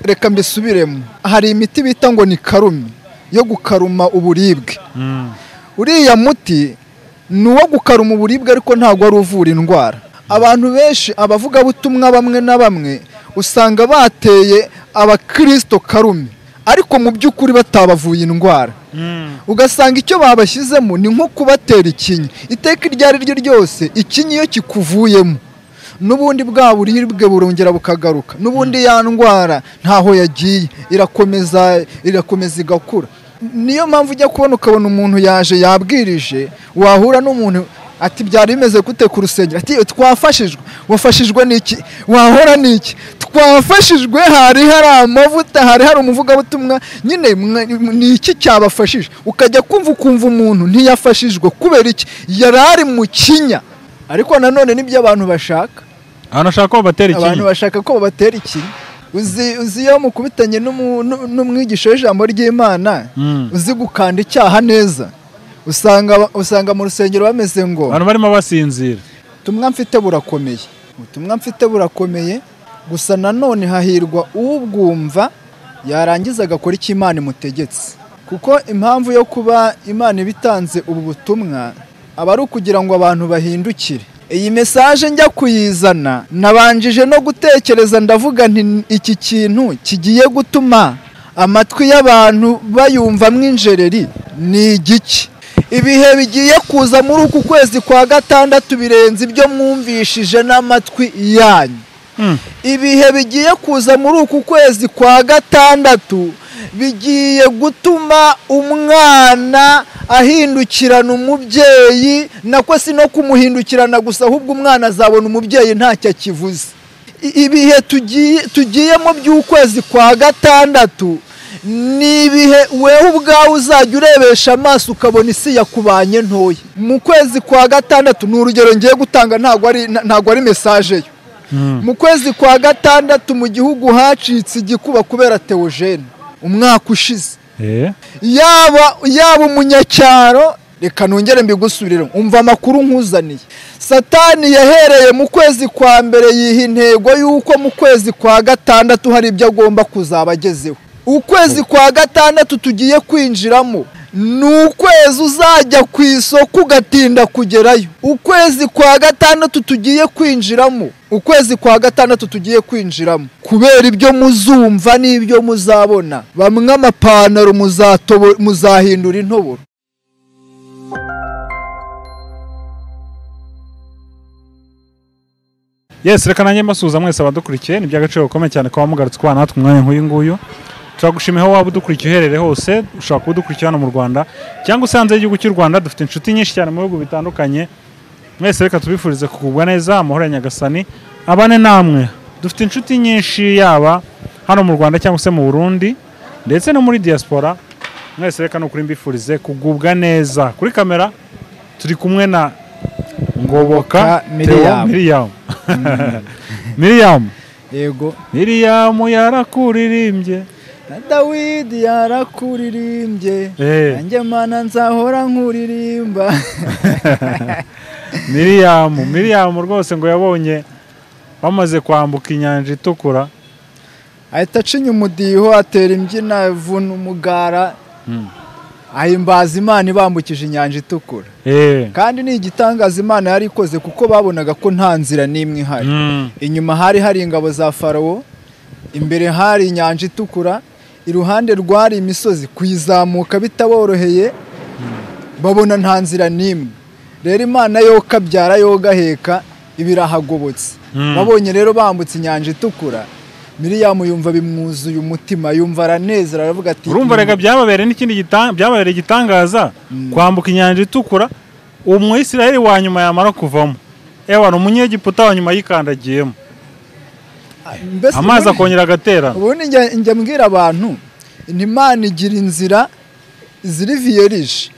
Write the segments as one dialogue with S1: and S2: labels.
S1: reka mbisubiremo hari imiti bita ngo ni karume yo gukaruma uburibwe uriya muti ni uwo gukaruma uburibwe ariko ntabwo ari uvura indwara abantu benshi abavugabutumwa bamwe na bamwe usanga bateye abakirisito karume ariko mu by'ukuri batabavuye indwara ugasanga icyo babashyizemo ni nko kubatera ikinya iteka iryo ari ryo ryose ikinya iyo kikuvuyemo n'ubundi bwa buribwe burongera bukagaruka n'ubundi ya ndwara ntaho yagiye irakomeza irakomeza igakura niyo mpamvu ujya kubona ukabona umuntu yaje yabwirije wahura n'umuntu ati byari bimeze gute ku rusengero ati twafashijwe wafashijwe n'iki wahora n'iki twafashijwe hari hari amavuta hari hari umuvugabutumwa nyine ni iki cyabafashije ukajya kumva ukumva umuntu ntiyafashijwe kubera iki yari ari mu kinya ariko nanone nibyo abantu bashaka
S2: abantu bashaka ko babatera
S1: abantu
S2: ikinya
S1: bashaka ko babatera ikinya uzi uzi iyo mukubitanye n'umu- n'u- n'umwigisha w'ijambo ry'imana
S2: Mm.
S1: uzi gukanda icyaha neza usanga usanga mu rusengero bameze ngo
S2: abantu barimo basinzira
S1: ubutumwa mfite burakomeye ubutumwa mfite burakomeye gusa nanone hahirwa ubwumva yarangiza agakora icyo imana imutegetse kuko impamvu yo kuba imana ibitanze ubu butumwa aba ari ukugira ngo abantu bahindukire iyi mesaje njya kuyizana nabanjije no gutekereza ndavuga nti iki kintu kigiye gutuma amatwi y'abantu bayumvamo injereri ni igiki ibihe bigiye kuza muri uku kwezi kwa gatandatu birenze ibyo mwumvishije n'amatwi yanyu ibihe bigiye kuza muri uku kwezi kwa gatandatu bigiye gutuma umwana ahindukirana umubyeyi nako si no kumuhindukirana gusa ahubwo umwana azabona umubyeyi ntacyo akivuze I- ibihe tugiye tugiyemo by'ukwezi kwa gatandatu ni ibihe wewe ubwawe uzajya urebesha amaso ukabona isi yakubanye ntoya mu kwezi kwa gatandatu ni urugero ngiye gutanga ntabwo ari ntabwo ari mesaje yo mu kwezi kwa gatandatu mu gihugu hacitse igikuba kubera teogene umwaka ushize
S2: Eh,
S1: yaba yaba umunyacyaro reka nongere mbigusubirire umva amakuru nkuzaniye satani yahereye mu kwezi kwa mbere yiha intego y'uko mu kwezi kwa gatandatu hari ibyo agomba kuzaba agezeho ukwezi kwa gatandatu tugiye kwinjiramo ni ukwezi uzajya ku isoko ugatinda kugerayo ukwezi kwa gatandatu tugiye kwinjiramo ukwezi kwa gatandatu tugiye kwinjiramo kubera ibyo muzumva n'ibyo muzabona bamwe amapantaro muzatobo- muzahindura intoboro
S2: yes reka nanjye mbasuhuza mwese abadukurikiye ni iby'agaciro gakomeye cyane kuba mugarutse kubana natwe umwanya nk'uyu nguyu turagushima aho waba udukurikiye uherere hose ushobora kuba udukurikira hano mu rwanda cyangwa usanze y'igihugu cy'u rwanda dufite inshuti nyinshi cyane mu bihugu bitandukanye mwese reka tubifurize kugubwa neza amahoro ya nyagasani abane namwe dufite inshuti nyinshi yaba hano mu rwanda cyangwa se mu burundi ndetse no muri diaspora mwese reka ni ukuri mbifurize kugubwa neza kuri kamera turi kumwe na ngoboka
S1: Miriam.
S2: Theo miriyamu miriyamu
S1: yego
S2: miriyamu yarakuririmbye
S1: na dawidi yarakuririmbye
S2: Eh.
S1: nanjye mana nzahora nkuririmba
S2: miriyamu miriyamu rwose ngo yabonye bamaze kwambuka inyanja itukura
S1: ahita acinya umudiho atera imbyino avuna umugara ahimbaza imana ibambukije inyanja itukura
S2: Eh.
S1: kandi ni igitangaza imana yari ikoze kuko babonaga ko nta nzira n'imwe ihari
S2: Mm.
S1: inyuma hari hari ingabo za farawo imbere hari inyanja itukura iruhande rwari imisozi kuyizamuka bitaboroheye babona nta nzira n'imwe rero imana yoka abyara yogaheka ibirahagobotse
S2: Mm.
S1: babonye rero bambutse inyanja itukura miriyamu yumva bimwuzuye umutima yumva aranezera aravuga ati
S2: urumva reka byababereye n'ikindi gita- byababereye igitangaza kwambuka inyanja itukura umwisirayeli wa nyuma yamara kuvamo ewana umunyegiputa wa nyuma yikandagiyemo
S1: Mbese
S2: amazi
S1: ubundi-
S2: akongera agaterana
S1: ubundi njya njya mbwira abantu ntimana igira inzira ziriviyerije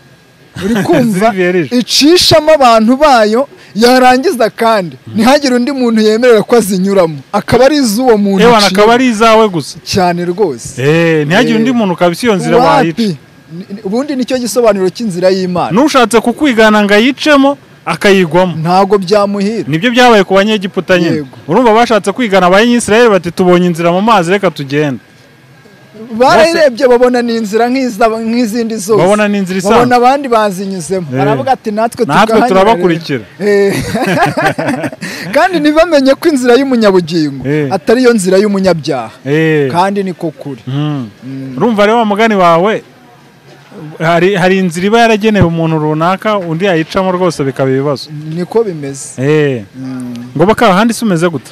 S1: uri kumva
S2: Ziriviyerije.
S1: icishamo abantu bayo yarangiza kandi ntihagire undi muntu yemerera ko azinyuramo akaba ari iz'uwo muntu
S2: ewana
S1: aciye.
S2: akaba ari izawe gusa
S1: cyane rwose
S2: Eh, ntihagire
S1: Eh.
S2: undi muntu ukaba iyo nzira wayica
S1: Wapi? Ni- ni- ubundi nicyo gisobanuro cy'inzira y'imana
S2: n'ushatse kukwigana ngo ayicemo akayigwamo
S1: ntabwo byamuhira
S2: nibyo byabaye ku banyegiputa nyine
S1: Yego.
S2: urumva bashatse kwigana abanyisirayeli bati tubonye inzira mu mazi reka tugende
S1: barayirebye babona ni inzira nk'iza- nk'izindi zose
S2: babona ni inzira
S1: babona
S2: isanzwe
S1: abandi bazinyuzemo
S2: Eh.
S1: baravuga ati natwe
S2: natwe
S1: tukahanyura
S2: turabakurikira
S1: rero." Eh. kandi ntibamenye ko inzira y'umunyabugingo
S2: Eh.
S1: atari yo nzira y'umunyabyaha
S2: Eh.
S1: kandi niko kuri
S2: Mm. urumva rero wa mugani wawe hari hari inzira iba yaragenewe umuntu runaka undi yayicamo rwose bikaba ibibazo
S1: niko bimeze
S2: Eh. ngo bakaba ahandi se umeze gute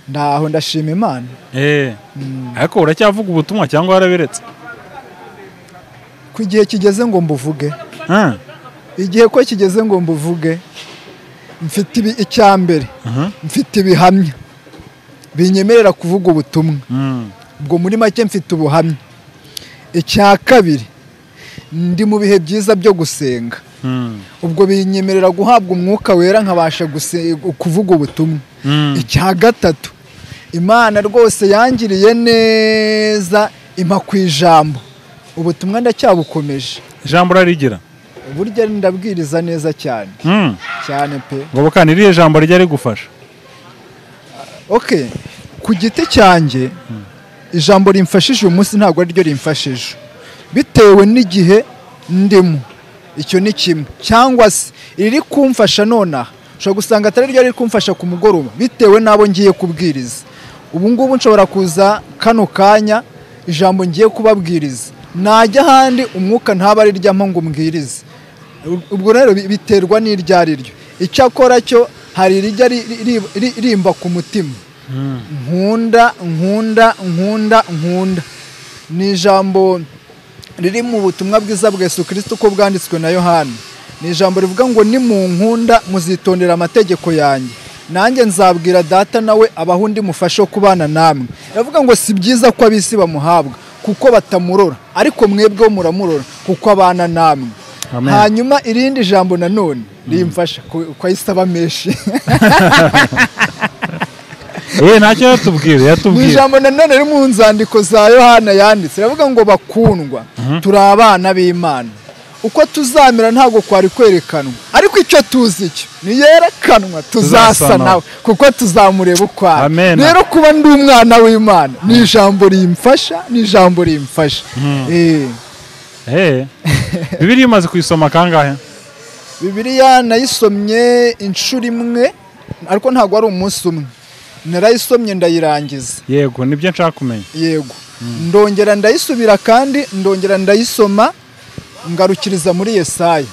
S1: ntaho ndashima imana
S2: Eh. ariko uracyavuga ubutumwa cyangwa warabiretse
S1: ku igihe kigeze ngo mbuvuge
S2: Ah.
S1: igihe ko kigeze ngo mbuvuge mfite ibi- icya mbere
S2: Mhm.
S1: mfite ibihamya binyemerera kuvuga ubutumwa
S2: Mm.
S1: ubwo muri make mfite ubuhamya icya kabiri ndi mu bihe byiza byo gusenga
S2: Mm.
S1: ubwo binyemerera guhabwa umwuka wera nkabasha guse- kuvuga ubutumwa
S2: Mm.
S1: icya gatatu imana rwose yangiriye neza impa ku ijambo ubutumwa ndacyabukomeje
S2: ijambo urarigira
S1: burya ndabwiriza neza cyane
S2: Mm.
S1: cyane pe
S2: ngoboka ni irihe jambo rijya rigufasha
S1: ok ku giti cyanjye ijambo rimfashije uyu munsi ntabwo ariryo rimfashije bitewe n'igihe ndimo icyo ni kimwe cyangwa se iriri kumfasha nonaha ushobora gusanga atari ryo riri kumfasha ku mugoroba bitewe n'abo ngiye kubwiriza ubu ngubu nshobora kuza kano kanya ijambo ngiye kubabwiriza najya ahandi umwuka ntaba ariryamo ngo umbwirize ubwo rero bi- biterwa n'iryo ari ryo icyakora cyo hari irijya ri- ri- ri- rimba ku mutima nkunda nkunda nkunda nkunda ni ijambo riri mu butumwa bwiza bwa yesu kirisito uko bwanditswe na yohani ni ijambo rivuga ngo ni mu nkunda muzitondera amategeko yanjye nanjye nzabwira data nawe abaho undi mufashe wo kubana namwe iravuga ngo si byiza ko ab'isi bamuhabwa kuko batamurora ariko mwebweho muramurora kuko abana namwe
S2: Amen.
S1: hanyuma irindi jambo nanone rimfasha ku- ku ayisaba menshi
S2: Eh, ntacyo yatubwira
S1: ni
S2: yatubwira
S1: ijambo nanone riri mu nzandiko za yohana yanditse iravuga ngo bakundwa turi abana b'imana uko tuzamera ntabwo kwari kwerekanwa ariko icyo tuzi cyo niyerekanwa tuzasa
S2: Tuzasa
S1: nawe kuko tuzamureba ukwara
S2: Amen.
S1: rero kuba ndi umwana w'imana ni ijambo rimfasha ni ijambo rimfasha Eh.
S2: Eh. bibiliya imaze kuyisoma kangahe
S1: bibiliya nayisomye inshuro imwe ariko ntabwo ari umunsi umwe narayisomye ndayirangiza
S2: yego nibyo nshaka kumenya
S1: yego ndongera ndayisubira kandi ndongera ndayisoma ngarukiriza muri yesaya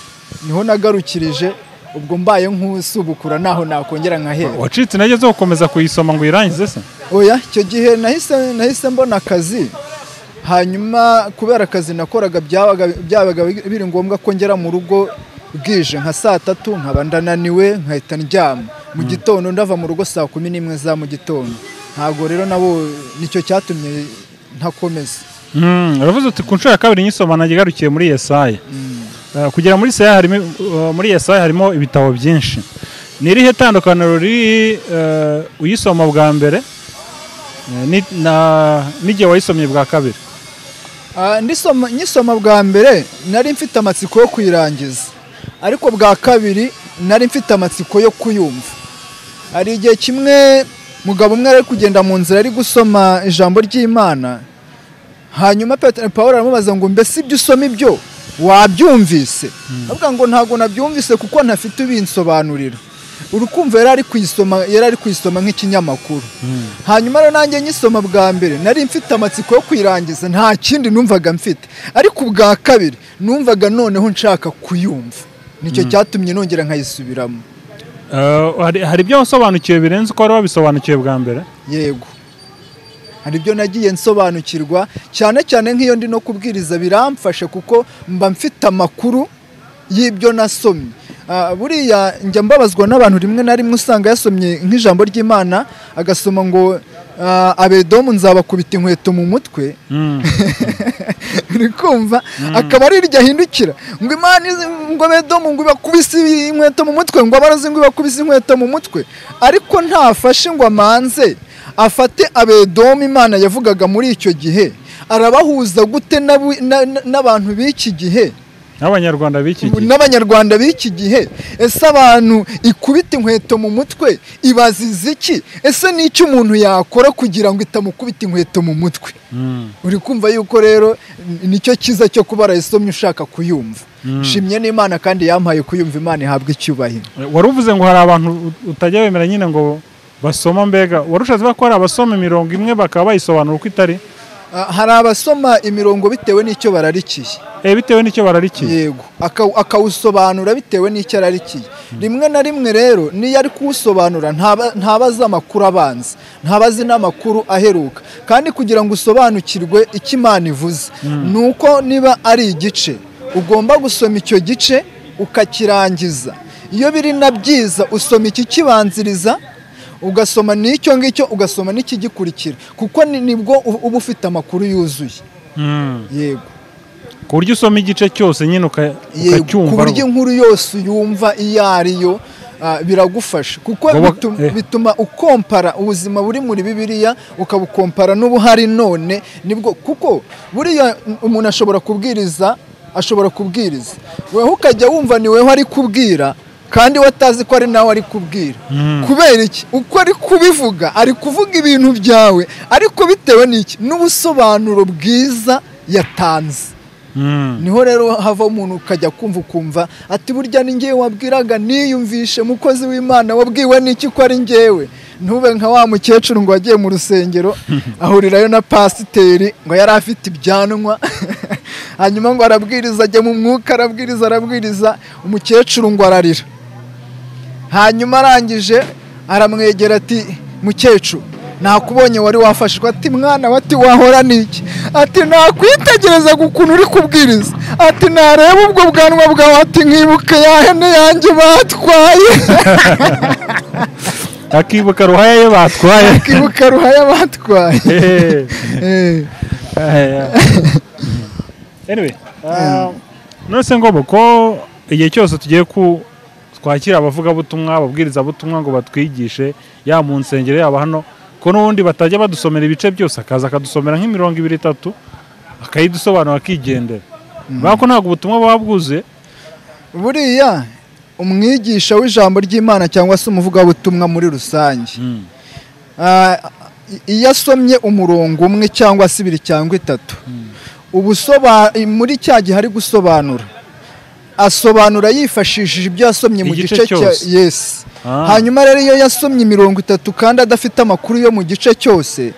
S1: niho nagarukirije ubwo mbaye nk'usubukura naho nakongera nkahera
S2: wacitse intege zo gukomeza kuyisoma ngo uyirangize se
S1: oya icyo gihe nahise nahise mbona akazi hanyuma kubera akazi nakoraga byabaga byabaga biri ngombwa ko ngera mu rugo bwije nka saa tatu nkaba ndananiwe nkahita ndyama mu gitondo ndava mu rugo saa kumi n'imwe za mu gitondo ntabwo rero nabo nicyo cyatumye ntakomeza
S2: Mm, uravuze uti ku nshuro ya kabiri nyisoma nanjye garukiye muri Yesaya Eh, kugera muri Yesaya harimo eh, muri Yesaya harimo ibitabo byinshi ni irihe tandukaniro riri eh, uyisoma bwa mbere eh, ni- na- n'igihe wayisomye bwa kabiri
S1: Ah, ndisoma- nyisoma bwa mbere nari mfite amatsiko yo kuyirangiza ariko bwa kabiri nari mfite amatsiko yo kuyumva hari igihe kimwe mugabo umwe ari kugenda mu nzira ari gusoma ijambo ry'imana hanyuma Petero paul aramubaza ngo mbese ibyo usoma ibyo wabyumvise avuga ngo ntabwo nabyumvise kuko ntafite ubinsobanurira urukumva yari ari kuyisoma yari ari kuyisoma nk'ikinyamakuru hanyuma rero nanjye nyisoma bwa mbere nari mfite amatsiko yo kuyirangiza nta kindi numvaga mfite ariko ubwa kabiri numvaga noneho nshaka kuyumva nicyo cyatumye nongera nkayisubiramo
S2: Eh, hari- hari ibyo wasobanukiwe birenze uko wari wabisobanukiwe bwa mbere
S1: yego hari ibyo nagiye nsobanukirwa cyane cyane nk'iyo ndi no kubwiriza biramfasha kuko mba mfite amakuru y'ibyo nasomye Ah, buriya njya mbabazwa n'abantu rimwe na rimwe usanga yasomye nk'ijambo ry'imana agasoma ngo ah, abedomu nzabakubita inkweto mu mutwe
S2: Mm.
S1: uri kumva akaba ari iryo ahindukira ngo imana izi ngo bedomu ngo ibakubise inkweto mu mutwe ngo abarozi ngo ibakubise inkweto mu mutwe ariko ntafashe ngo amanze afate abedomu imana yavugaga muri icyo gihe arabahuza gute n'abu- na- na- n'abantu b'iki gihe
S2: n'abanyarwanda b'iki gihe
S1: n'abanyarwanda b'iki gihe ese abantu ikubita inkweto mu mutwe ibaziza iki ese n'icyo umuntu yakora kugira ngo itamukubita inkweto mu mutwe
S2: Mm.
S1: uri kumva yuko rero nicyo cyiza cyo kuba warayisomye ushaka kuyumva shimye n'imana kandi yampaye kuyumva imana ihabwa icyubahiro
S2: wari uvuze ngo hari abantu ut- utajya wemera nyine ngo basoma mbega warushatse ko hari abasoma imirongo imwe bakaba bayisobanura uko itari
S1: Ah, hari abasoma imirongo bitewe n'icyo bararikiye
S2: Eh, bitewe n'icyo bararikiye
S1: yego Aka- akawusobanura bitewe n'icyo ararikiye rimwe na rimwe rero niyo ari kuwusobanura ntaba- ntabazi amakuru abanza ntabazi n'amakuru aheruka kandi kugira ngo usobanukirwe icyo imana ivuze ni uko niba ari igice ugomba gusoma icyo gice ukakirangiza iyo biri na byiza usoma ikikibanziriza ugasoma n'icyo ngicyo ugasoma n'ikigikurikira kuko ni- nibwo uba uba ufite amakuru yuzuye
S2: Mm.
S1: yego
S2: ku buryo usoma igice cyose nyine uka-
S1: yego ku
S2: ukacyumva
S1: buryo inkuru yose uyumva iyo ariyo ah, biragufasha kuko
S2: Wowe-
S1: bitum-
S2: eh.
S1: bituma ukompara ubuzima buri muri bibiliya ukabukompara n'ubuhari none nibwo kuko buriya umuntu ashobora kubwiriza ashobora kubwiriza wewe ukajya wumva ni wewe ari kubwira kandi watazi ko ari nawe ari kubwira kubera iki uko ari kubivuga ari kuvuga ibintu byawe ariko bitewe n'iki n'ubusobanuro bwiza yatanze
S2: Mm.
S1: niho rero hava umuntu ukajya kumva ukumva ati burya ni ngewe wabwiraga niyumvishe mukozi w'imana wabwiwe n'iki ko ari ngewe ntube nka wa mukecuru ngo wagiye mu rusengero ahurirayo na pasiteri ngo yari afite ibyanwa hanyuma ngo arabwiriza ajya mu mwuka arabwiriza arabwiriza umukecuru ngo ararira hanyuma arangije aramwegera ati mukecuru nakubonye wari wafashijwe ati mwana we ati wahora n'iki ati nakwitegereza ukuntu uri kubwiriza ati nareba ubwo bwanwa bwawe ati nkibuke ya hene yanjye batwaye
S2: akibuka ruhaya ye batwaye
S1: akibuka ruhaya batwaye
S2: Eh.
S1: Eh,
S2: anyway uh, nonese ngo ko igihe cyose tugiye ku twakira abavugabutumwa ababwirizabutumwa ngo batwigishe yaba mu nsengero yaba hano ko n'ubundi batajya badusomera ibice byose akaza akadusomera nk'imirongo ibiri itatu akayidusobanura akigendera kubera ko ntabwo ubutumwa buba bwuzuye
S1: buriya umwigisha w'ijambo ry'imana cyangwa se umuvugabutumwa muri rusange Ah, i- iyo asomye umurongo umwe cyangwa se ibiri cyangwa itatu ubusoba muri cya gihe ari gusobanura asobanura yifashishije ibyo yasomye mu
S2: Igice
S1: gice cya
S2: cyose.
S1: yes
S2: Ah.
S1: hanyuma rero iyo yasomye imirongo itatu kandi adafite amakuru yo mu gice cyose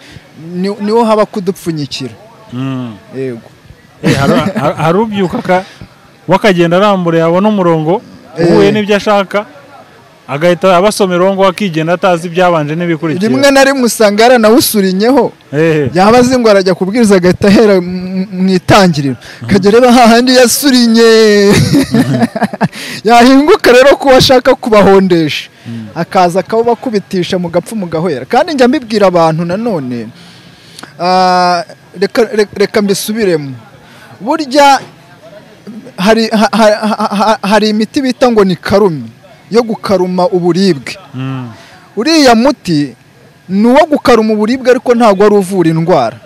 S1: ni- niho haba kudupfunyikira
S2: Mm.
S1: yego
S2: Eh, hari- hari- hari ubyuka aka- we akagenda arambura yabona umurongo uhuye
S1: Eh.
S2: n'ibyo ashaka agahita abasomera uwo nguwo akigenda atazi ibyabanje n'ibikurikira
S1: rimwe na rimwe usanga yaranawusurinyeho
S2: Eh,
S1: yaba azi ngo arajya kubwiriza agahita ahera mu- mu itangiriro akajya areba hahandi yasurinye yahinguka rero ko ashaka kubahondesha akaza akabakubitisha mu gapfu mugahera kandi njya mbibwira abantu nanone ah, reka- reka- reka mbisubiremo burya hari ha- ha- ha- ha- hari imiti bita ngo ni karumi yo gukaruma uburibwe
S2: mm,
S1: uriya muti ni uwo gukaruma uburibwe ariko ntabwo ari uvura indwara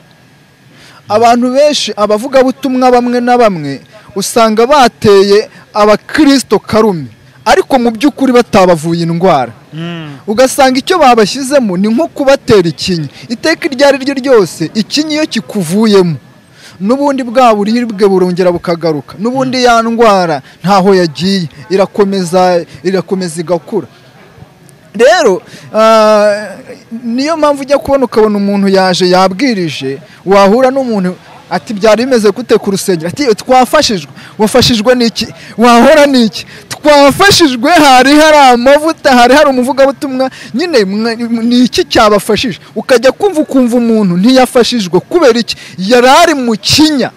S1: abantu benshi abavugabutumwa bamwe na bamwe usanga bateye abakirisito karume ariko mu by'ukuri batabavuye indwara
S2: mm,
S1: ugasanga icyo babashyizemo ni nko kubatera ikinya iteka iryo ari ryo ryose ikinya iyo kikuvuyemo n'ubundi bwa buribwe burongera bukagaruka n'ubundi ya ndwara ntaho yagiye irakomeza irakomeza igakura rero ah, niyo mpamvu ujya kubona ukabona umuntu yaje yabwirije wahura n'umuntu ati byari bimeze gute ku rusengero ati twafashijwe wafashijwe n'iki wahora n'iki twafashijwe hari hari amavuta hari hari umuvugabutumwa nyine mwa- ni iki cyabafashije ukajya kumva ukumva umuntu ntiyafashijwe kubera iki yari ari mu kinya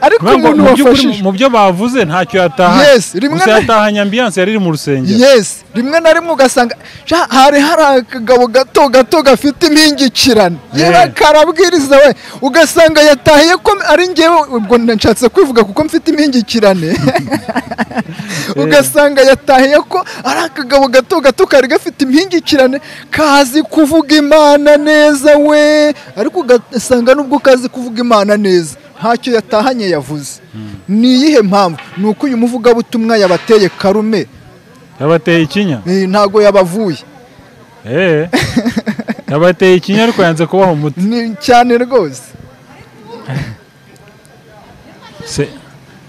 S1: ariko
S2: kubera ngo
S1: umuntu
S2: mu by'ukuri
S1: wafashijwe
S2: mu byo bavuze ntacyo yataha
S1: Yes, rimwe
S2: gusa
S1: na-
S2: yatahanye ambiyanse yari iri mu rusengero
S1: yes rimwe na rimwe ugasanga "Sha, hari hari akagabo gato gato gafite impingikirane yewe
S2: Yeah.
S1: karabwiriza we ugasanga yatahiye ko ari ngewe ubwo nshatse kwivuga kuko mfite impingikirane ugasanga yatahiye ko ari akagabo gato gato kari gafite impingikirane kazi kuvuga imana neza we ariko ugasanga nubwo kazi kuvuga imana neza ntacyo yatahanye yavuze ni iyihe mpamvu ni uko uyu muvugabutumwa yabateye karume
S2: yabateye ikinya
S1: eh, ntago yabavuye
S2: eee yabateye ikinya ariko yanze kubaha umuti
S1: ni cyane rwose
S2: se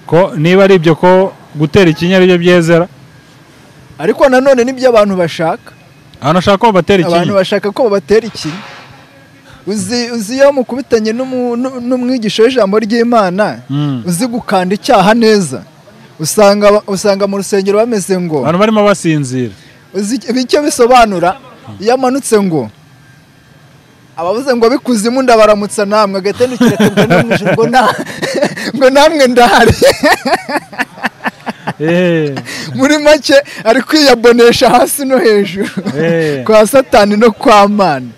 S2: ko niba ari ibyo ko gutera ikinya aribyo byezera
S1: ariko nanone nibyo abantu bashaka
S2: abantu bashaka ko babatera
S1: abantu
S2: ikinya
S1: bashaka ko babatera ikinya uzi uzi iyo mukubitanye n'umu- n'u- n'umwigisha w'ijambo ry'imana
S2: Mm.
S1: uzi gukanda icyaha neza usanga aba- usanga mu rusengero bameze ngo
S2: abantu barimo basinzira
S1: uzi icyo- icyo bisobanura iyo amanutse ngo abavuze ngo bikuzimu ndabaramutsa namwe agatendukira akabwa n'umwijima ngo na ngo namwe ndahari
S2: eee
S1: muri make ari kwiyabonesha hasi no hejuru
S2: Eh.
S1: kwa satani no kwa mana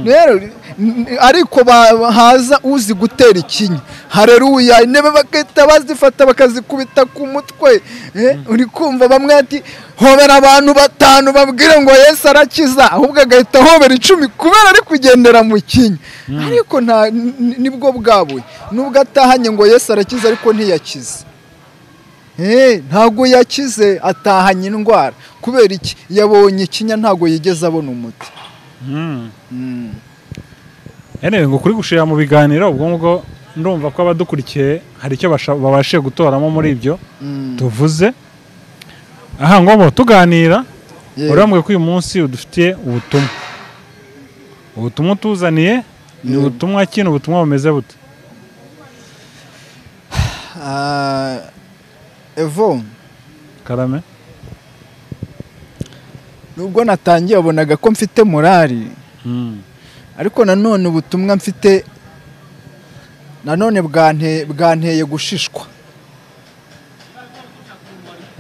S1: rero n- ariko ba- haza uzi gutera ikinya hareruya intebe bagahita bazifata bakazikubita ku mutwe Eh, uri kumva bamwe ati hobera abantu batanu babwire ngo yesu arakiza ahubwo agahita hobera icumi kubera ari kugendera mu kinya ariko nta n- n- nibwo bwabuye nubwo atahanye ngo yesu arakiza ariko ntiyakize Eh, ntabwo yakize atahanye indwara kubera iki yabonye ikinya ntabwo yigeze abona umuti Mm.
S2: yewe ngo kuri gushira mu biganiro ubwo ngubwo ndumva ko abadukurikiye hari icyo basha- babashije gutoramo muri ibyo
S1: Mm.
S2: tuvuze aha ngobo tuganira
S1: Yewe.
S2: urambwe ko uyu munsi udufitiye ubutumwa ubutumwa utuzaniye ni
S1: Yego.
S2: ubutumwa kino ubutumwa bumeze buto
S1: Ah, evo
S2: karame
S1: nubwo natangiye wabonaga ko mfite morali
S2: Mm.
S1: ariko nanone ubutumwa mfite nanone bwante- bwanteye gushishwa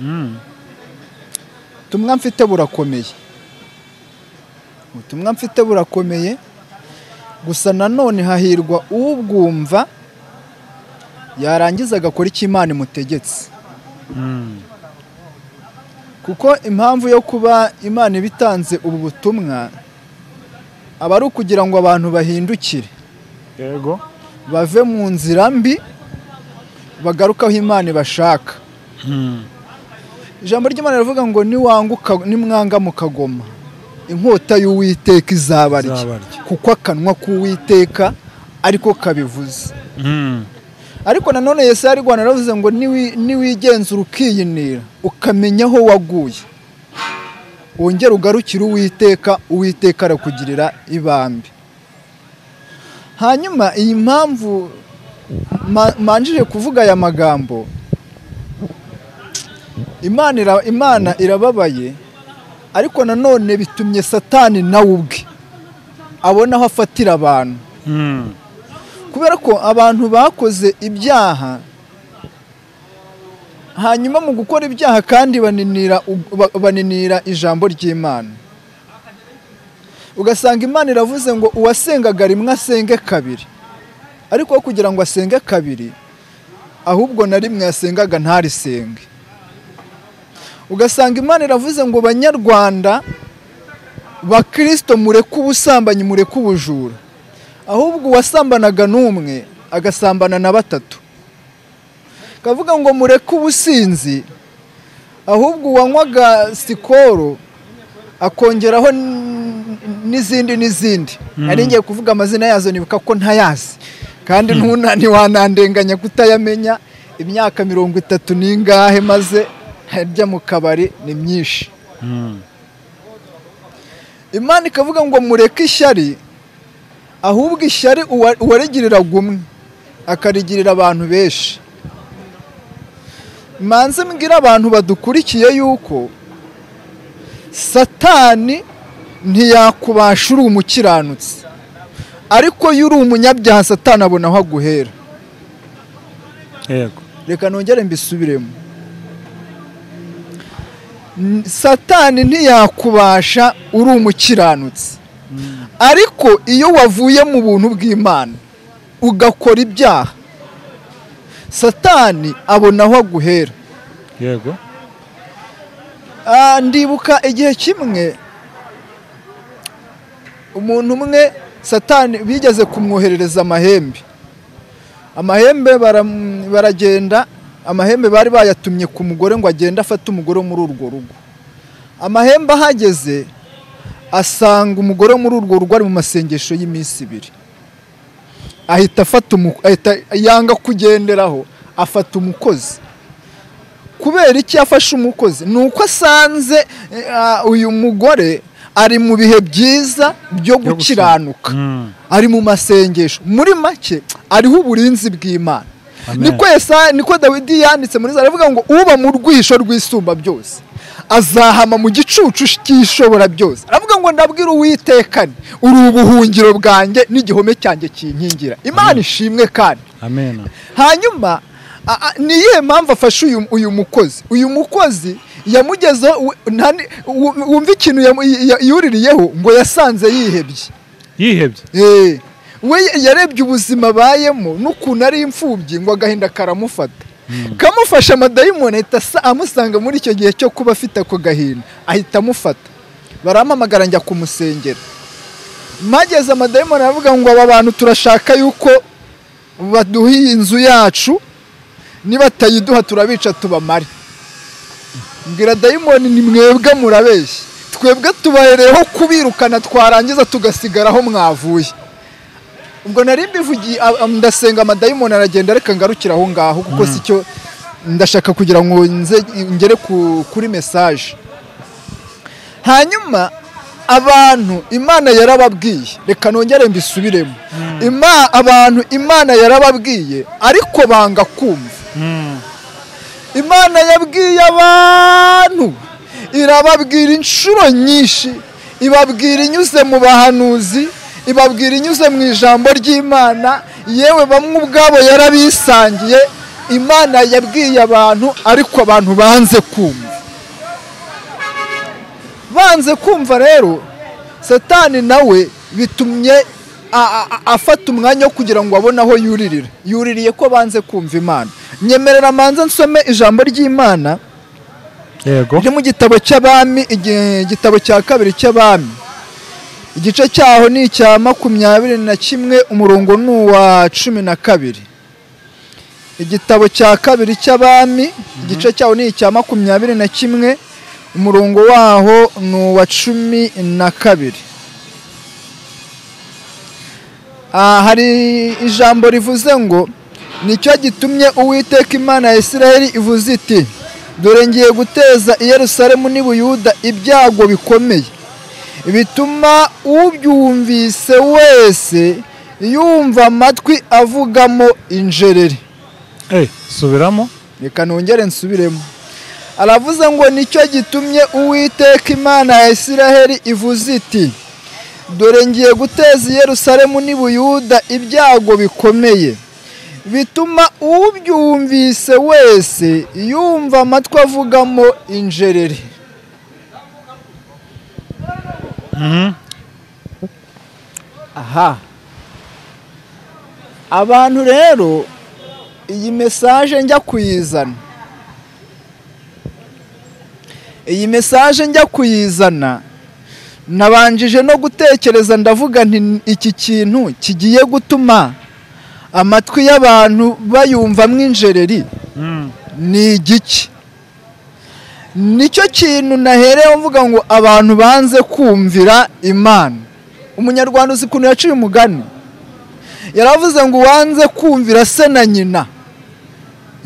S2: Mm.
S1: ubutumwa mfite burakomeye ubutumwa mfite burakomeye gusa nanone hahirwa ubwumva yarangiza agakora icyo imana imutegetse
S2: Mm.
S1: kuko impamvu yo kuba imana ibitanze ubu butumwa aba ari ukugira ngo abantu bahindukire
S2: yego
S1: bave mu nzira mbi bagaruke aho imana ibashaka
S2: Mm.
S1: ijambo ry'imana rivuga ngo niwanguka nimwanga mukagoma inkota y'uwiteka izabarya
S2: Izabarya.
S1: kuko akanwa k'uwiteka ariko kabivuze
S2: Mm.
S1: ariko nanone yesu yari rwanda yaravuze ngo niwi- niwigenzura ukiyinira ukamenya aho waguye wongere ugarukire uwiteka uwiteka arakugirira ibambe hanyuma iyi mpamvu ma- manjije kuvuga aya magambo imana ira- imana irababaye ariko nanone bitumye satani nawe ubwe abona aho afatira abantu
S2: Mm.
S1: kubera ko abantu bakoze ibyaha hanyuma mu gukora ibyaha kandi baninira ub- ba- baninira ijambo ry'imana ugasanga imana iravuze ngo uwasengaga rimwe asenge kabiri ariko aho kugira ngo asenge kabiri ahubwo na rimwe yasengaga ntarisenge ugasanga imana iravuze ngo banyarwanda bakristo mureke ubusambanyi mureke ubujura ahubwo uwasambanaga n'umwe agasambana na batatu kavuga ngo mureke ubusinzi ahubwo uwanywaga sikoro akongeraho n- n'izindi n'izindi nari ngiye kuvuga amazina yazo nibuka ko ntayazi kandi ntuna ntiwanandenganya kutayamenya imyaka mirongo itatu n'ingahe maze harya mu kabari ni myinshi
S2: Mm.
S1: imana ikavuga ngo mureke ishyari ahubwo ishyari uwa- uwarigiriraga umwe akarigirira abantu benshi manze mbwira abantu badukurikiye yuko satani ntiyakubasha uri umukiranutsi ariko iyo uri umunyabyaha satani abona aho aguhera
S2: yego
S1: reka nongere mbisubiremo N- satani ntiyakubasha uri umukiranutsi ariko iyo wavuye mu buntu bw'imana ugakora ibyaha satani abona aho aguhera
S2: yego
S1: Ah, ndibuka igihe kimwe umuntu umwe satani bigeze kumwoherereza amahembe amahembe bara- baragenda amahembe bari bayatumye ku mugore ngo agende afate umugore wo muri urwo rugo amahembe ahageze asanga umugore wo muri urwo rugo ari mu masengesho y'iminsi ibiri ahita afata umu- ahita yanga kugenderaho afata umukozi kubera iki yafashe umukozi ni uko asanze eh, ah, uyu mugore ari mu bihe byiza byo
S2: gusenga.
S1: gukiranuka
S2: Mm.
S1: ari mu masengesho muri make ariho uburinzi bw'imana
S2: Amen.
S1: niko Yesa- niko dawidi yanditse muri za aravuga ngo uba mu rwisho rwisumba byose azahama mu gicucu cy'ishobora byose aravuga ngo ndabwira uwitekane uri ubuhungiro bwanjye n'igihome cyanjye kinkingira imana ishimwe kandi
S2: amen
S1: hanyuma a- a- ni iyihe mpamvu afashe uyu, uyu mukozi uyu mukozi yamugezeho wu- nta ni- wu- wumva ikintu yamu- ya- yuririyeho ngo yasanze yihebye
S2: yihebye
S1: Eh, we yarebye ubuzima abayemo n'ukuntu ari imfubyi ngo agahinda karamufata kamufasha amadayimoni ahita asa- amusanga muri icyo gihe cyo kuba afite ako gahinda ahita amufata barampamagara njya kumusengera mageze amadayimoni aravuga ngo aba bantu turashaka yuko baduha iyi nzu yacu nibatayiduha turabica tubamare mbwira dayimoni ni mwebwe murabeshya twebwe tubahereyeho kubirukana twarangiza tugasigaraho mwavuye ubwo nari mbivugiye a- a- ndasenga amadayimoni aragenda reka ngarukire aho ngaho kuko si cyo ndashaka kugira ngo nze ngere ku- kuri mesaje hanyuma abantu imana yarababwiye reka nongere mbisubiremo Ima- abantu imana yarababwiye ariko banga kumva
S2: Mm.
S1: imana yabwiye abantu irababwira inshuro nyinshi ibabwira inyuze mu bahanuzi ibabwira inyuze mu ijambo ry'imana yewe bamwe ubwabo yarabisangiye imana yabwiye abantu ariko abantu banze kumva banze kumva rero satani nawe bitumye a- a- afata umwanya wo kugira ngo abone aho yuririra yuririye ko banze kumva imana nyemerera manza nsome ijambo ry'imana
S2: yego
S1: riri mu gitabo cy'abami igi- igitabo cya kabiri cy'abami igice cyaho ni icya makumyabiri na kimwe umurongo ni uwa cumi na kabiri igitabo cya kabiri cy'abami igice cyaho ni icya makumyabiri na kimwe umurongo waho ni uwa cumi na kabiri Ah, hari ijambo rivuze ngo nicyo gitumye uwiteka imana ya isiraheli ivuze iti dore ngiye guteza i yerusalemu n'i buyuda ibyago bikomeye bituma ubyumvise wese yumva amatwi avugamo injereri
S2: Eh, subiramo
S1: reka nongere nsubiremo aravuze ngo nicyo gitumye uwiteka imana ya isiraheli ivuze iti dore ngiye guteza i yerusalemu n'i buyuda ibyago bikomeye bituma ubyumvise wese yumva amatwi avugamo injereri
S2: Mhm.
S1: aha abantu rero iyi mesaje njya kuyizana iyi mesaje njya kuyizana nabanjije no gutekereza ndavuga nti iki kintu kigiye gutuma amatwi y'abantu bayumvamo injereri
S2: Mm.
S1: ni igiki nicyo kintu nahereyeho mvuga ngo abantu banze kumvira imana umunyarwanda uzi ukuntu yaciye umugani yaravuze ngo uwanze kumvira se na nyina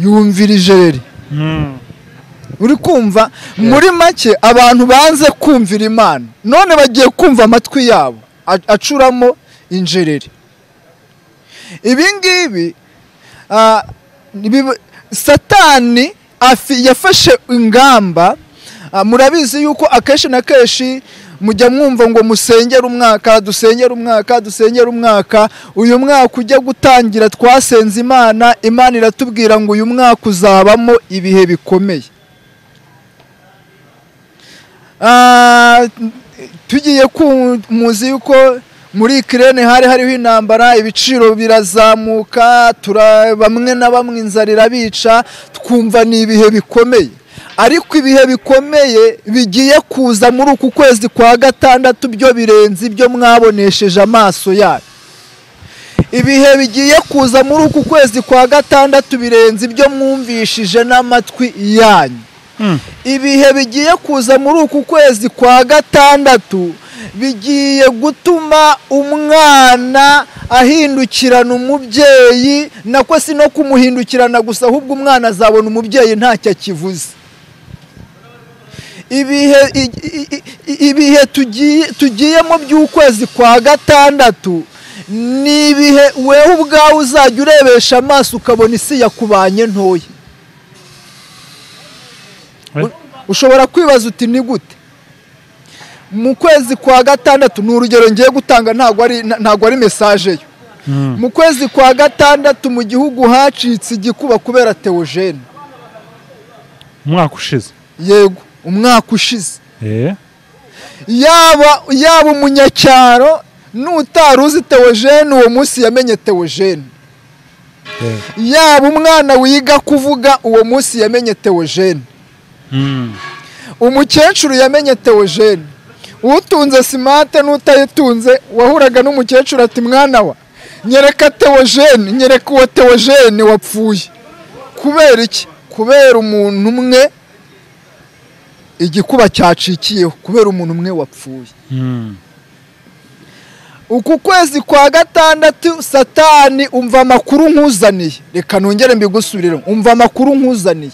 S1: yumvira ijereri
S2: Mm.
S1: uri kumva muri make abantu banze kumvira imana none bagiye kumva amatwi yabo a- acuramo injereri ibi ngibi ah, biba- satani afi- yafashe ingamba ah, murabizi yuko akenshi na kenshi mujya mwumva ngo musengere umwaka dusengere umwaka dusengere umwaka uyu mwaka ujya gutangira twasenze imana imana iratubwira ngo uyu mwaka uzabamo ibihe bikomeye Ah, tugiye ku muzi yuko muri ikirere hari hariho intambara ibiciro birazamuka tura- bamwe na bamwe inzara irabica twumva ni ibihe bikomeye ariko ibihe bikomeye bigiye kuza muri uku kwezi kwa gatandatu byo birenze ibyo mwabonesheje amaso yanyu ibihe bigiye kuza muri uku kwezi kwa gatandatu birenze ibyo mwumvishije n'amatwi yanyu
S2: Mm.
S1: ibihe bigiye kuza muri uku kwezi kwa gatandatu bigiye gutuma umwana ahindukirana umubyeyi nako si no kumuhindukirana gusa ahubwo umwana azabona umubyeyi ntacyo akivuze ibihe i- i- i- i- ibihe tugiye tugiyemo by'ukwezi kwa gatandatu ni ibihe wewe ubwawe uzajya urebesha amaso ukabona isi yakubanye ntoya
S2: Eh?
S1: ushobora kwibaza uti ni gute mu kwezi kwa gatandatu ni urugero ngiye gutanga ntabwo ari nta- ntabwo ari mesaje yo
S2: Mm.
S1: mu kwezi kwa gatandatu mu gihugu hacitse igikuba kubera teogene
S2: umwaka ushize
S1: yego umwaka ushize
S2: Eh,
S1: yaba yaba umunyacyaro n'utari uzi teogene uwo munsi yamenye teogene
S2: eh.
S1: yaba umwana wiga kuvuga uwo munsi yamenye teogene
S2: Mm.
S1: umukecuru yamenye teogene utunze simate n'utayitunze wahuraga n'umukecuru ati mwana wa nyereka teogene nyereka uwo teogene wapfuye kubera iki kubera umuntu umwe igikuba cyacikiyeho kubera umuntu umwe wapfuye
S2: Mm.
S1: uku kwezi kwa gatandatu satani umva amakuru nkuzaniye reka nongere mbigusubirire umva amakuru nkuzaniye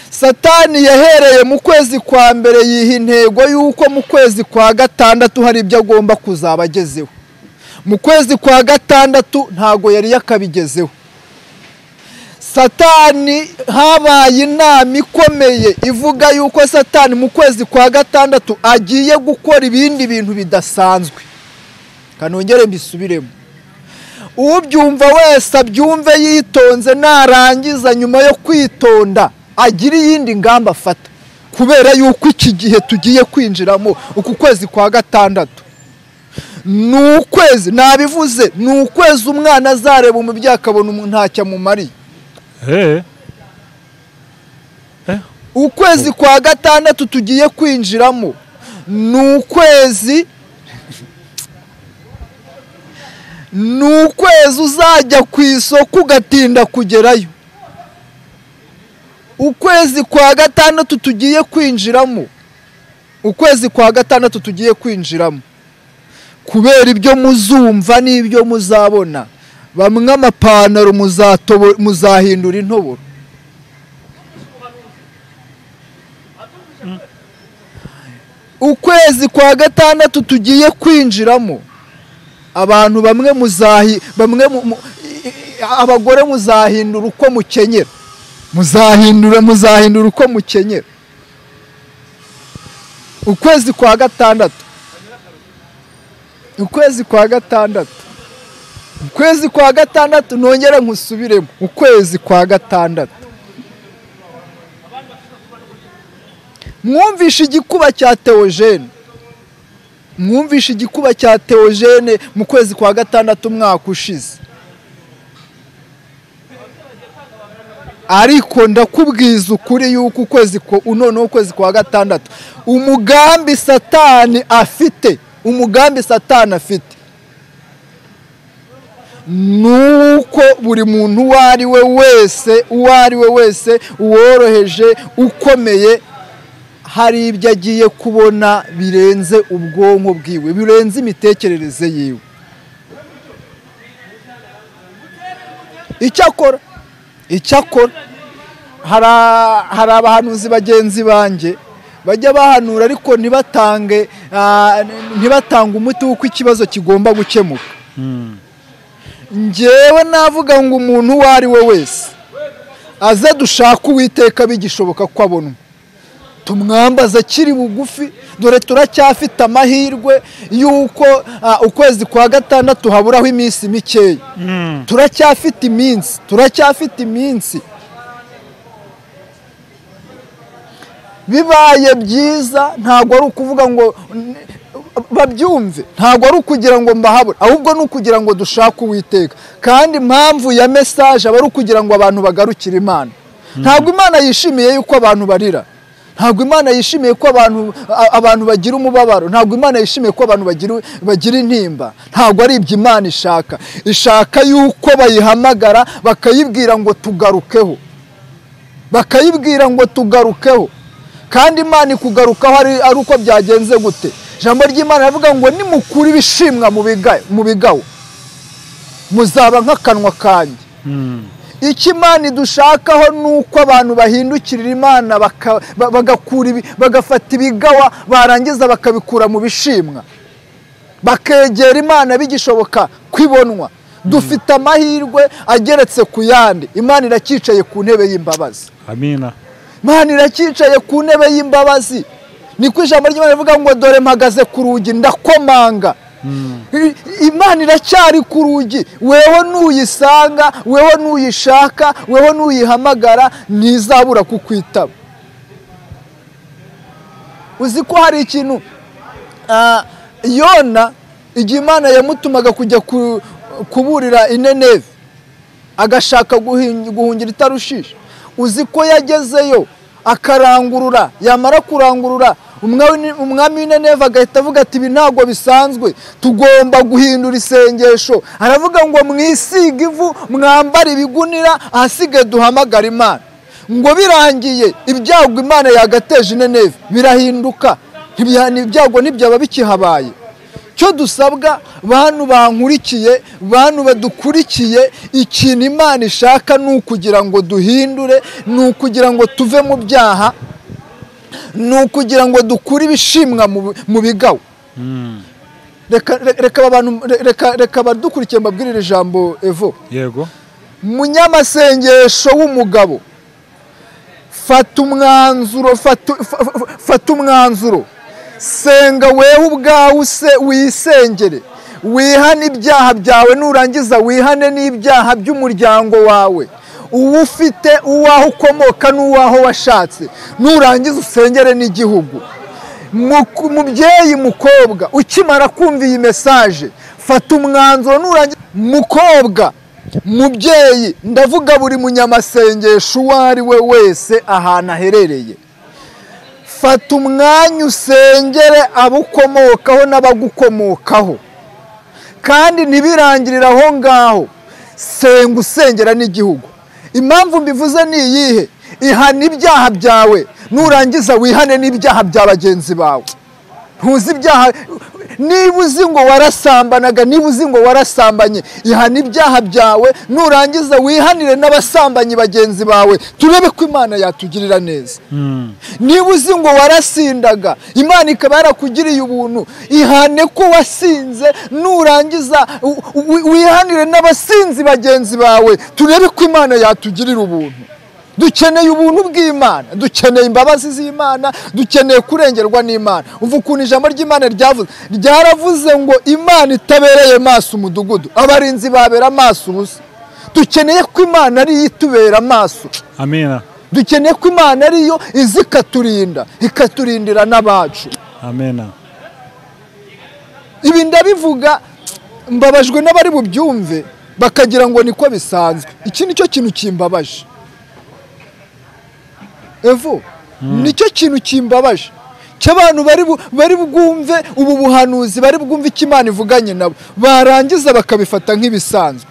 S1: satani yahereye mu kwezi kwa mbere yiha intego y'uko mu kwezi kwa gatandatu hari ibyo agomba kuzaba agezeho mu kwezi kwa gatandatu ntago yari yakabigezeho satani habaye inama ikomeye ivuga y'uko satani mu kwezi kwa gatandatu agiye gukora ibindi bintu bidasanzwe kanongere mbisubiremo ubyumva wese abyumve yitonze narangiza nyuma yo kwitonda agira iyindi ngamba afata kubera yuko iki gihe tugiye kwinjiramo uku kwezi kwa gatandatu ni ukwezi nabivuze ni ukwezi umwana azareba umubyeyi akabona umuntu ntacyo amumariye
S2: Eh. Eh.
S1: ukwezi kwa gatandatu tugiye kwinjiramo ni ukwezi ni ukwezi uzajya ku isoko ugatinda kugerayo ukwezi kwa gatandatu tugiye kwinjiramo ukwezi kwa gatandatu tugiye kwinjiramo kubera ibyo muzumva n'ibyo muzabona bamwe amapantaro muzatobo- muzahindura intoboro ukwezi kwa gatandatu tugiye kwinjiramo abantu bamwe muzahi bamwe mu- mu- i- i- abagore muzahindura uko mukenyera muzahindura muzahindura uko mukenyera ukwezi kwa gatandatu ukwezi kwa gatandatu ukwezi kwa gatandatu nongere nkusubiremo ukwezi kwa gatandatu mwumvishe igikuba cya teogene mwumvishe igikuba cya teogene mu kwezi kwa gatandatu umwaka ushize ariko ndakubwiza ukuri yuko ukwezi ko noneho ukwezi kwa gatandatu umugambi satani afite umugambi satani afite nuko buri muntu uwo ari we wese uwo ari we wese uworoheje ukomeye hari ibyo agiye kubona birenze ubwonko bwiwe birenze imitekerereze yiwe icyakora icyakora hari a- hari abahanuzi bagenzi banjye bajya bahanura ariko ntibatange ah, ntibatange umuti w'uko ikibazo kigomba gukemuka
S2: Mm.
S1: njyewe navuga ngo umuntu uwo ari we wese aze dushake uwiteka bigishoboka ko abonwa tumwambaze akiri bugufi dore turacyafite amahirwe y'uko ah, ukwezi kwa gatandatu haburaho iminsi mikeya
S2: Mm.
S1: turacyafite iminsi turacyafite iminsi bibaye byiza ntabwo ari ukuvuga ngo n- babyumve ntabwo ari ukugira ngo mbahabure ahubwo ni ukugira ngo dushake uwiteka kandi impamvu ya mesaje aba ari ukugira ngo abantu bagarukire imana ntabwo imana yishimiye yuko abantu barira ntabwo imana yishimiye ko abantu a- abantu bagira umubabaro ntabwo imana yishimiye ko abantu bagira bagira intimba ntabwo ari ibyo imana ishaka ishaka yuko bayihamagara bakayibwira ngo tugarukeho bakayibwira ngo tugarukeho kandi imana ikugarukaho ari ari uko byagenze gute ijambo ry'imana rivuga ngo nimukura ibishimwa mu biga- mu bigawo muzaba nk'akanwa kanjye
S2: Mm.
S1: icyo imana idushakaho ni uko abantu bahindukirira imana baka- ba- bagakura ibi- bagafata ibigawa barangiza bakabikura mu bishimwa bakegera imana bigishoboka kwibonwa dufite amahirwe ageretse ku yandi imana iracyicaye ku ntebe y'imbabazi
S2: amina
S1: imana iracyicaye ku ntebe y'imbabazi niko ijambo ry'imana rivuga ngo dore mpagaze ku rugi ndakomanga I- imana iracyari ku rugi weho nuyisanga weho nuyishaka weho nuyihamagara ntizabura kukwitaba uzi ko hari ikintu ah, yona igihe imana yamutumaga kujya ku- kuburira inenevi agashaka guhin- guhungira itarushishi uzi ko yagezeyo akarangurura yamara kurangurura umwami umwami w'ineneva agahita avuga ati ibi ntabwo bisanzwe tugomba guhindura isengesho aravuga ngo mwisiga ivu mwambare ibigunira ahasigaye duhamagara imana ngo birangiye ibyago imana yagateje ineneva birahinduka Ntibya- ibyago ntibyaba bikihabaye cyo dusabwa bantu bankurikiye bantu badukurikiye ikintu imana ishaka ni ukugira ngo duhindure ni ukugira ngo tuve mu byaha ni ukugira ngo dukure ibishimwa mu bi- mu bigawo
S2: Mm.
S1: reka reka aba bantu- re- reka- reka abadukurikiye mbabwirire ijambo evo
S2: yego
S1: munyamasengesho w'umugabo fata umwanzuro fata fa- fa- fata umwanzuro senga wewe ubwawe use- wisengere wihane ibyaha byawe nurangiza wihane n'ibyaha by'umuryango wawe uwo ufite uwaho ukomoka n'uwaho washatse nurangiza usengere n'igihugu Muku- mubyeyi mukobwa ukimara kumva iyi mesaje fata umwanzuro nurangiza mukobwa mubyeyi ndavuga buri munyamasengesho uwo ari we wese ahantu aherereye fata umwanya usengere abo ukomokaho n'abagukomokaho kandi ntibirangirire aho ngaho senga usengera n'igihugu impamvu mbivuze ni iyihe ihana ibyaha byawe nurangiza wihane n'ibyaha bya bagenzi bawe ntuzi ibyaha niba uzi ngo warasambanaga niba uzi ngo warasambanye ihana ibyaha byawe nurangiza wihanire n'abasambanyi bagenzi bawe turebe ko imana yatugirira neza
S2: Mm.
S1: niba uzi ngo warasindaga imana ikaba yarakugiriye ubuntu ihane ko wasinze nurangiza u- u- wihanire n'abasinzi bagenzi bawe turebe ko imana yatugirira ubuntu dukeneye ubuntu bw'imana dukeneye imbabazi z'imana dukeneye kurengerwa n'imana umva ukuntu ijambo ry'imana ryavuze ryaravuze ngo imana itabereye maso umudugudu abarinzi babera amaso ubusa dukeneye ko imana ariyo itubera amaso
S2: amina
S1: dukeneye ko imana ariyo izi ikaturinda ikaturindira n'abacu
S2: amina
S1: ibi ndabivuga mbabajwe n'abari bubyumve bakagira ngo niko bisanzwe iki nicyo kintu kimbabaje evo nicyo kintu kimbabaje cy'abantu bari bu- bari bwumve ubu buhanuzi bari bwumve icyo imana ivuganye nabo barangiza bakabifata nk'ibisanzwe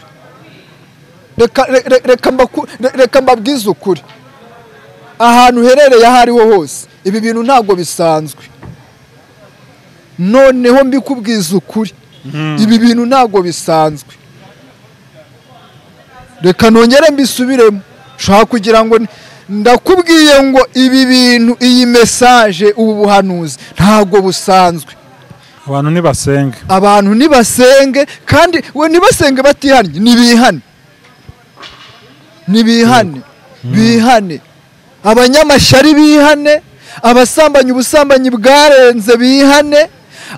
S1: reka re- re- reka mbaku- re- reka mbabwize ukuri ahantu uherereye aho ariho hose ibi bintu ntabwo bisanzwe noneho mbikubwiza ukuri ibi bintu ntabwo bisanzwe reka nongere mbisubiremo ushaka kugira ngo n- ndakubwiye ngo ibi bintu iyi mesaje ubu buhanuzi ntabwo busanzwe
S2: abantu nibasenge
S1: abantu nibasenge kandi we ntibasenge batihannye nibihane nibihane bihane abanyamashyari bihane abasambanyi ubusambanyi bwarenze bihane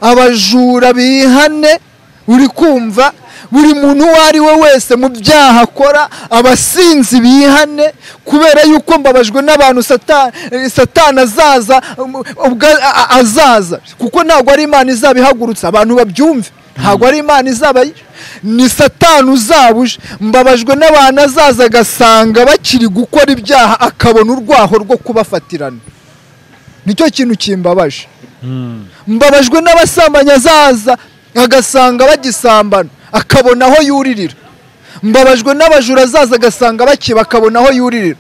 S1: abajura bihane uri kumva buri muntu uwo ari we wese mu byaha akora abasinzi bihane kubera yuko mbabajwe n'abantu sata- satani azaza um, ubwo a- a- azaza kuko ntabwo ari imana izaba ihagurutse abantu babyumve ntabwo ari imana izaba yi- ni satani uzabuje mbabajwe n'abantu azaza agasanga bakiri gukora ibyaha akabona urwaho rwo kubafatirana nicyo kintu kimbabaje mbabajwe n'abasambanyi azaza agasanga bagisambana akabona aho yuririra mbabajwe n'abajura azaza agasanga bakiba akabona aho yuririra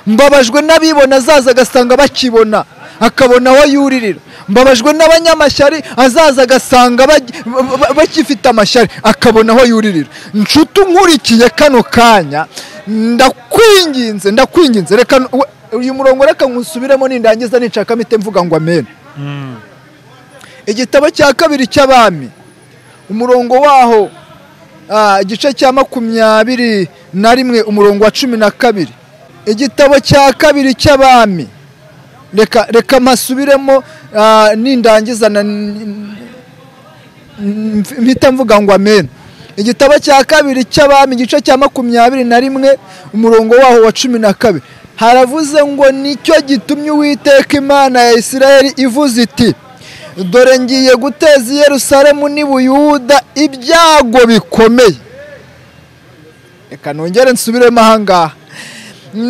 S1: mbabajwe n'abibona azaza agasanga bakibona akabona aho yuririra mbabajwe n'abanyamashyari azaza agasanga bagi- ba- ba- bakifite amashyari akabona aho yuririra nshuti nkurikiye kano kanya ndakwinginze ndakwinginze reka n- we- uyu murongo reka nkusubiremo nindangiza nicakamo ite mvuga ngo amen igitabo cya kabiri cy'abami umurongo waho ah, igice cya makumyabiri na rimwe umurongo wa cumi na kabiri igitabo cya kabiri cy'abami reka reka mpasubiremo ah, nindangiza na- n- n- mpita mvuga ngo amen igitabo cya kabiri cy'abami igice cya makumyabiri na rimwe umurongo waho wa cumi na kabiri haravuze ngo nicyo gitumye uwiteka imana ya isirayeli ivuze iti dore ngiye guteza i yerusalemu n'i buyuda ibyago bikomeye reka nongere nsubiremo aha ngaha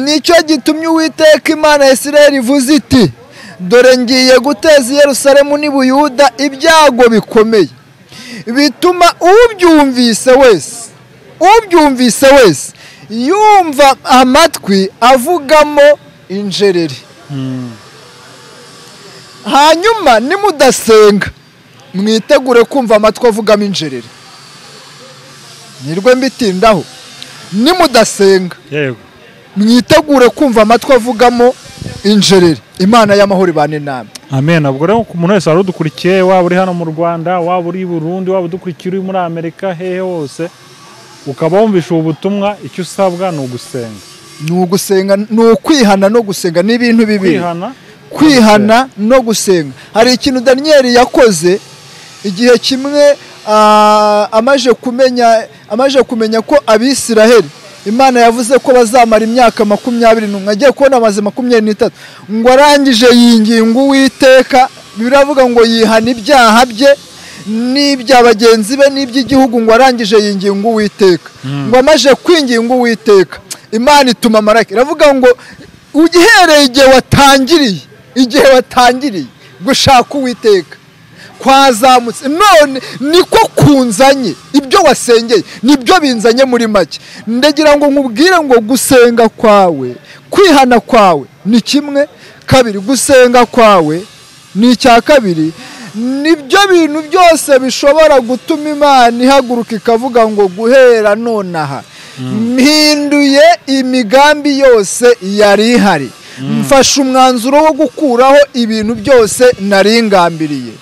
S1: nicyo gitumye uwiteka imana ya isirayeli ivuze iti dore ngiye guteza i yerusalemu n'i buyuda ibyago bikomeye bituma ubyumvise wese ubyumvise wese yumva amatwi avugamo injereri hanyuma nimudasenga mwitegure kumva amatwi avugamo injereri nirwe mbitindaho nimudasenga
S2: yego
S1: mwitegure kumva amatwi avugamo injereri imana y'amahoro ibane namwe
S2: amen ubwo rero ku muntu wese wari udukurikiye waba uri hano mu rwanda waba uri i burundi waba udukurikiye uri muri amerika hehe hose ukaba wumvisha ubu butumwa icyo usabwa ni ugusenga
S1: ni ugusenga ni ukwihana no gusenga ni ibintu bibiri
S2: kwihana
S1: kwihana no gusenga hari ikintu daniyeli yakoze igihe kimwe ah, amaze kumenya amaze kumenya ko abisiraheli imana yavuze ko bazamara imyaka makumyabiri n'umwe agiye kubona amaze makumyabiri n'itatu ngo arangije yinginga uwiteka biravuga ngo yihana ibyaha bye n'ibya bagenzi be n'iby'igihugu ngo arangije yinginga uwiteka ngo amaze kwinginga uwiteka imana ituma marayika iravuga ngo ugihereye igihe watangiriye igihe watangiriye gushaka uwiteka kwazamutse none niko kunzanye ibyo wasengeye nibyo binzanye muri make ndagira ngo nkubwire ngo gusenga kwawe kwihana kwawe ni kimwe kabiri gusenga kwawe ni icya kabiri nibyo bintu byose bishobora gutuma imana ihaguruka ikavuga ngo guhera nonaha mpinduye imigambi yose yari ihari mfashe umwanzuro wo gukuraho ibintu byose nari ngambiriye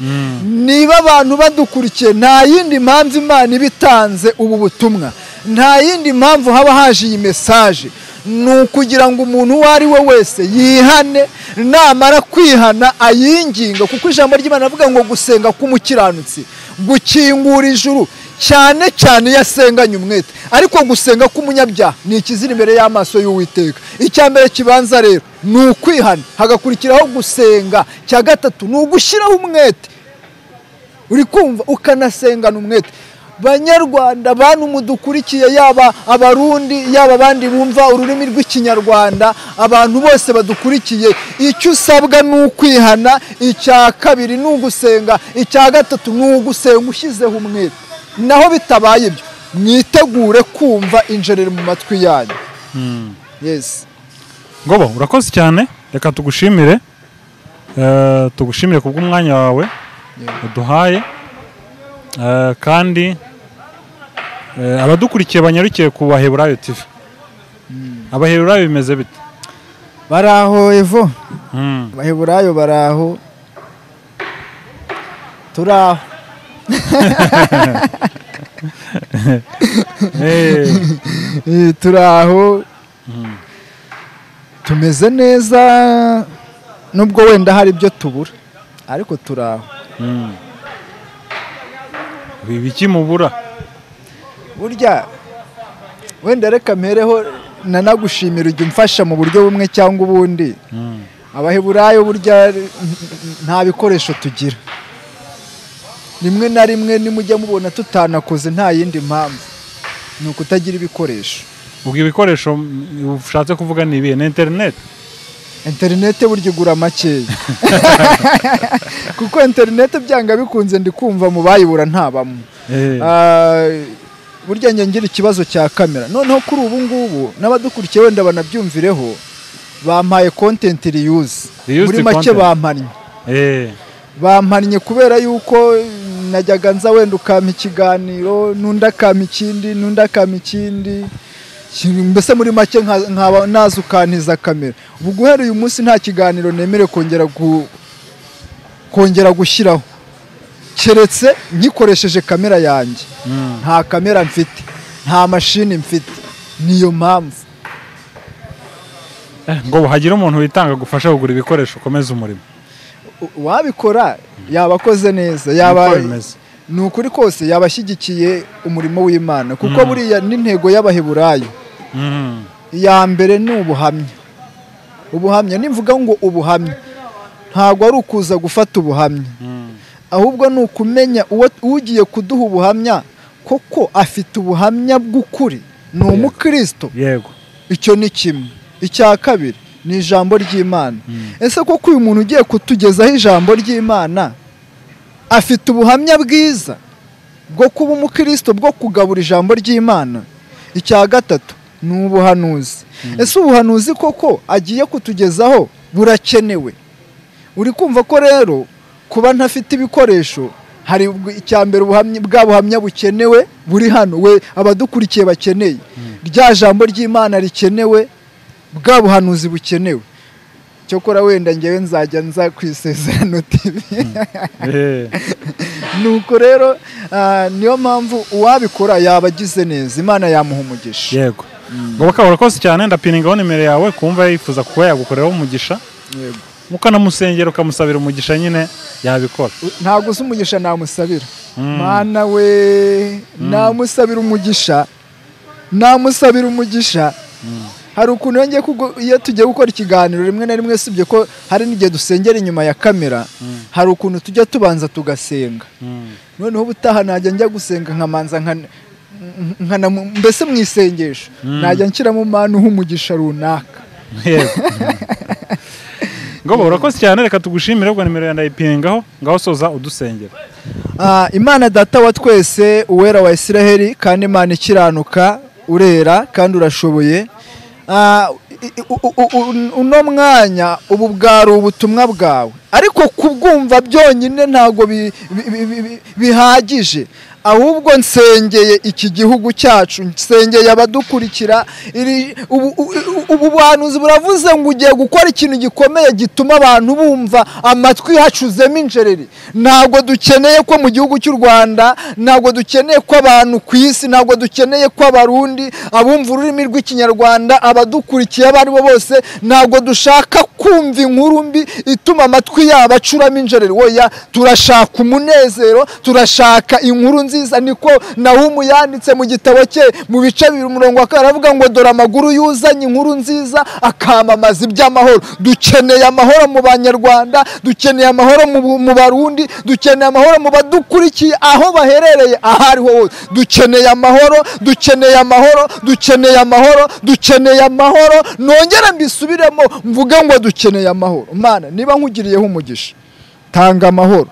S1: niba abantu badukurikiye nta yindi mpamvu imana iba itanze ubu butumwa nta yindi mpamvu haba haje iyi mesaje ni ukugira ngo umuntu uwo ari we wese yihane namara kwihana ayinginga kuko ijambo ry'imana avuga ngo gusenga k'umukiranutsi gukingura ijuru cyane cyane iyo asenganye umwete ariko gusenga k'umunyabyaha ni ikizira imbere y'amaso y'uwiteka icya mbere kibanza rero ni ukwihana hagakurikiraho gusenga cya gatatu ni ugushyiraho umwete uri kumva ukanasengana umwete banyarwanda bantu mudukurikiye yaba abarundi yaba abandi bumva ururimi rw'ikinyarwanda abantu bose badukurikiye icyo usabwa ni ukwihana icya kabiri ni ugusenga icya gatatu ni ugusenga ushyizeho umwete naho bitabaye ibyo mwitegure kumva injereri mu matwi yanyu yesi
S2: ngobo urakoze cyane reka tugushimire Eh, tugushimire kubw'umwanya wawe uduhaye Eh, kandi eh, abadukurikiye banyarukiye ku baheburayo tv abaheburayo bimeze bite
S1: bari aho evo
S2: Mm.
S1: abaheburayo bari aho turi aho
S2: Eh,
S1: Eh, turi aho tumeze neza nubwo wenda hari ibyo tubura ariko turi aho
S2: mm. ibiki mubura
S1: burya wenda reka mpereho nanagushimira ujya umfasha mu buryo bumwe cyangwa ubundi
S2: Mm.
S1: abaheburayo burya n- n- nta bikoresho tugira rimwe na rimwe nimujya mubona tutanakoze nta yindi mpamvu ni ukutagira ibikoresho
S2: ubwo ibikoresho mm, ushatse kuvuga ni ibihe ni interineti
S1: interinete burya igura makeya kuko interinete byanga bikunze ndi kumva mu bayibura ntabamo Ah, burya njye ngira ikibazo cya kamera noneho kuri ubu ngubu n'abadukurikiye wenda banabyumvireho bampaye kontenti riyuzi
S2: Reused
S1: muri make
S2: content.
S1: bampannye bampannye kubera yuko najyaga nza wenda ukampa ikiganiro n'undi akampa ikindi n'undi akampa ikindi Ki- mbese muri make nka- nkaba naza ukantiza kamera ubu guhera uyu munsi nta kiganiro nemere kongera gu- kongera gushyiraho keretse nkikoresheje kamera yanjye nta kamera mfite nta mashini mfite niyo mpamvu
S2: ngo hagire umuntu witanga gufasha kugura ibikoresho ukomeza umurimo
S1: U- uwabikora yaba akoze neza
S2: Niko
S1: yaba
S2: bimeze.
S1: ni ukuri kose yaba ashyigikiye umurimo w'imana kuko buriya n'intego y'abaheburayo
S2: Mm.
S1: iya mbere ni ubuhamya ubuhamya nimvuga ngo ubuhamya ntabwo ari ukuza gufata ubuhamya
S2: Mm.
S1: ahubwo ni ukumenya uwo ugiye kuduha ubuhamya koko afite ubuhamya bw'ukuri ni umukristo
S2: yego
S1: icyo ni kimwe icya kabiri ni ijambo ry'imana ese koko uyu muntu ugiye kutugezaho ijambo ry'imana afite ubuhamya bwiza bwo kuba umukristo bwo kugabura ijambo ry'imana icya gatatu ni ubuhanuzi ese ubuhanuzi koko agiye kutugezaho burakenewe uri kumva ko rero kuba ntafite ibikoresho hari ubwo- icya mbere ubuhamya bwa buhamya bukenewe buri hano we abadukurikiye bakeneye rya jambo ry'imana rikenewe bwa buhanuzi bukenewe cyokora wenda ngewe nzajya nza ku isezerano tv
S2: Eh.
S1: nuko rero ah, niyo mpamvu uwabikora yaba agize neza imana yamuha umugisha
S2: yego ngo bakaba urakoze cyane ndapiningaho nimero yawe kumva yifuza kuba yagukoreraho umugisha
S1: Yego.
S2: ukanamusengera ukamusabira umugisha nyine yabikora
S1: ntabwo uzi umugisha namusabira
S2: Mm.
S1: mana we namusabira umugisha namusabira umugisha hari ukuntu iyo ngiye kugu- iyo tugiye gukora ikiganiro rimwe na rimwe usibye ko hari n'igihe dusengera inyuma ya kamera hari ukuntu tujya tubanza tugasenga
S2: Mm.
S1: noneho ubutaha najya njya gusenga nkamanza nkana- nk- nkanamu- mbese mu isengesho najya nshyiramo manu umugisha runaka
S2: Yego. ngo ba, urakoze cyane reka tugushimire ubwo nimero ya ndayipiningaho ngaho soza udusengera
S1: Ah, imana data wa twese uwera wa isiraheli kandi imana ikiranuka urera kandi urashoboye Ah, i- i- u- u- u- uno mwanya ubu bwari ubutumwa bwawe ariko kubwumva byonyine ntabwo bi- bi- bi- bi- bi- bihagije ahubwo nsengeye iki gihugu cyacu nsengeye abadukurikira iri- ubu- u- u- ubu buhanuzi buravuze ngo ugiye gukora ikintu gikomeye gituma abantu bumva amatwi hacuzemo injereri ntabwo dukeneye ko mu gihugu cy'u rwanda ntabwo dukeneye ko abantu ku isi ntabwo dukeneye ko abarundi abumva ururimi rw'ikinyarwanda abadukurikiye abo ari bo bose ntabwo dushaka kumva inkuru mbi ituma amatwi yabo acuramo injereri oya turashaka umunezero turashaka inkuru nziza niko nahumu yanditse mu gitabo cye mu bice bibiri umurongo wa kabiri aravuga ngo dore amaguru yuzanye inkuru nziza akamamaza iby'amahoro dukeneye amahoro mu banyarwanda dukeneye amahoro mu, bu- mu barundi dukeneye amahoro mu badukurikiye aho baherereye aho ariho hose dukeneye amahoro dukeneye amahoro dukeneye amahoro dukeneye amahoro nongere mbisubiremo mvuge ngo dukeneye amahoro mana niba nkugiriyeho umugisha tanga amahoro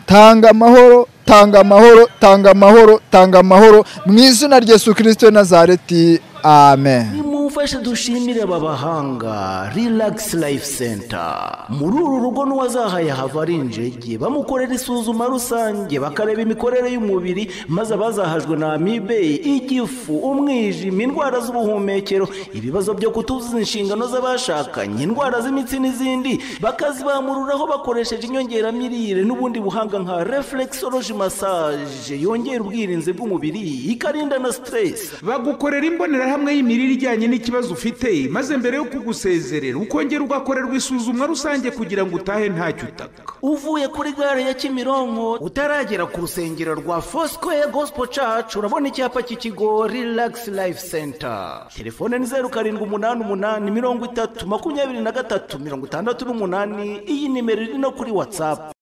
S1: tanga amahoro tanga amahoro tanga amahoro tanga amahoro mu izina rya yesu kirisito w'i nazareti amen
S3: nimumfashe dushimire aba bahanga relax life center muri uru rugo n'uwazahaye hava ari injege bamukorera isuzuma rusange bakareba imikorere y'umubiri maze abazahajwe na amibe igifu umwijima indwara z'ubuhumekero ibibazo byo kutuzuza inshingano z'abashakanye indwara z'imitsi n'izindi bakazibamururaho bakoresheje inyongeramirire n'ubundi buhanga nka reflexology massage yongera ubwirinzi bw'umubiri ikarinda na stress
S4: bagukorera imbonerahamwe y'imirire ijyanye n'ikibazo ufite maze mbere yo kugusezerera ukongera ugakorerwa isuzumwa rusange kugira ngo utahe ntacyo utaka
S3: uvuye kuri gare ya kimironko utaragera ku rusengero rwa fosikoye gosipo cacu urabona icyapa cy'ikigo rilagisi life center telefone ni zeru karindwi umunani umunani mirongo itatu makumyabiri na gatatu mirongo itandatu n'umunani iyi nimero iri no kuri watsapu